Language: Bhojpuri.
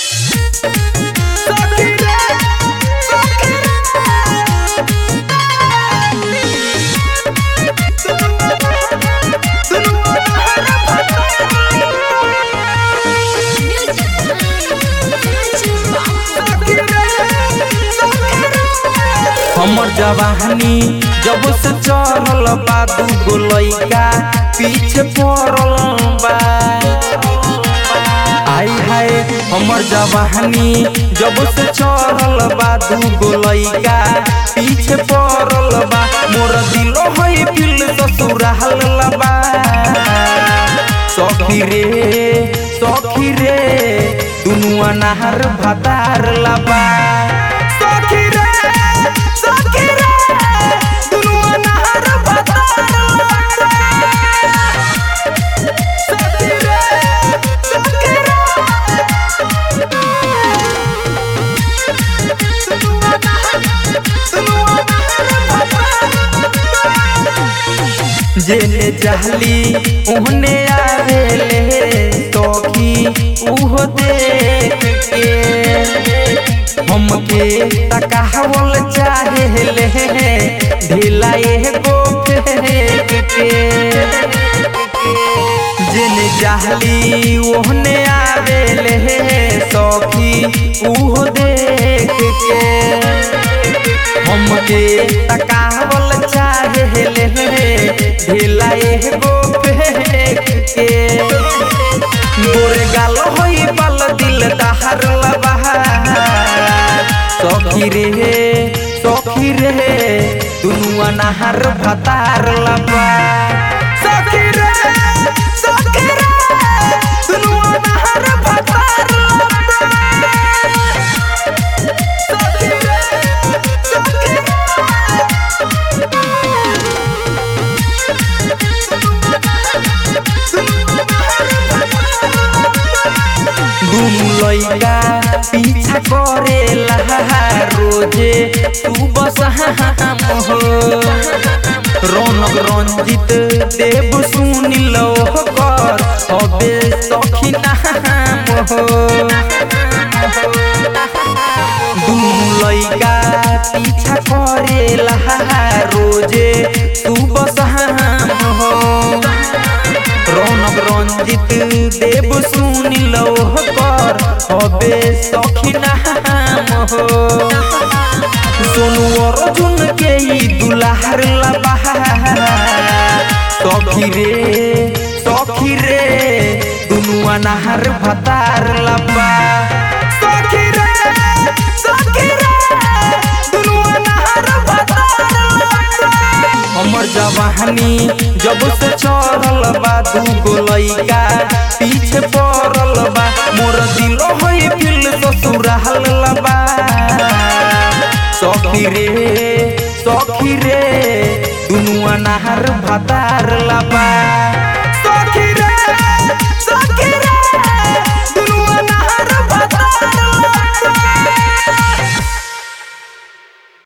हमर जवानी जब से चढ़ल बा दू गो लइका पीछे पड़ल बा आई हाय हमर जवानी जब से चढ़ल बा दू गो लइका पीछे पड़ल बा मोर दिलो है दिल ससुराल बा सखी रे सखी रे दुनु अनार भातार लबा सखी रे सखी रे दुनु अनार भातार लबा सखी रे सखी जेने चाहली ओहने आवेले तोखी उहो देख के हमके तकावल चाहेले ढीला एगो फेंक के जेने चाहली ओहने आवेले सखी उहो देख के हमके तकावल चाहेले ढीला एगो फेंक के गोरे गाल होई बाल दिल दहर लबा सखी रे सखी रे दुनु अनाहर भतार लबा सखी रे सखी रे दुनु अनाहर भतार लबा सखी रे सखी दुनु लइका पीछा करेला रोजे तू बस हम हो रौनक रंजित देव सुनिल कर हबे सखी नाम हो दुनु लइका पीछा करेला रोजे तू बस हम हो रौनक रंजित देव सुनिल कर हबे सखी नाम हो सोनू अर्जुन के ई दुलार लबा सखी रे सखी रे दुनु अनाहर भतार लबा सखी रे सखी रे दुनु अनाहर भतार लबा हमर जवानी जब से चढ़ल बा दू गो लइका पीछे पड़ल बा मोर दिलो है दिल ससुराल लबा सखी रे सखी रे दुनु अनाहर भातार लबा